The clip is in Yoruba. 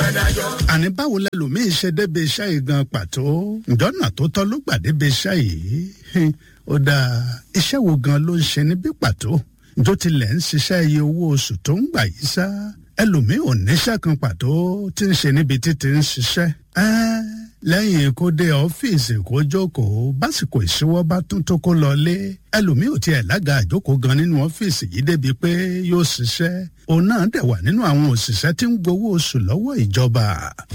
fẹ́ dájọ́. àní báwo lẹlòmíín ṣe débi iṣẹ́ yìí gan pàtó ǹjọ́nà tó tọ́ ló gbà débi iṣẹ́ yìí Hin, ó dáa iṣẹ́ wo gan ló ń ṣe níbí pàtó ǹjọ́ tilẹ̀ ń ṣiṣẹ́ iye owó oṣù tó ń gbà yìí sá ẹlòmíín ò níṣẹ́ kan pàtó tí ń ṣe níbi títí ń ṣiṣẹ́ ẹ́ẹ́ lẹ́yìn kó dé ọ́fíìsì kó jókòó básìkò ìṣíwọ́ bá tún tó kó lọlé ẹlòmíì ò tiẹ̀ lága àjókòó gan nínú ọ́fíìsì yìí débi pé yóò ṣiṣẹ́ òun náà dẹ̀ wà nínú àwọn òṣìṣẹ́ tí ń gbowó oṣù lọ́wọ́ ìjọba.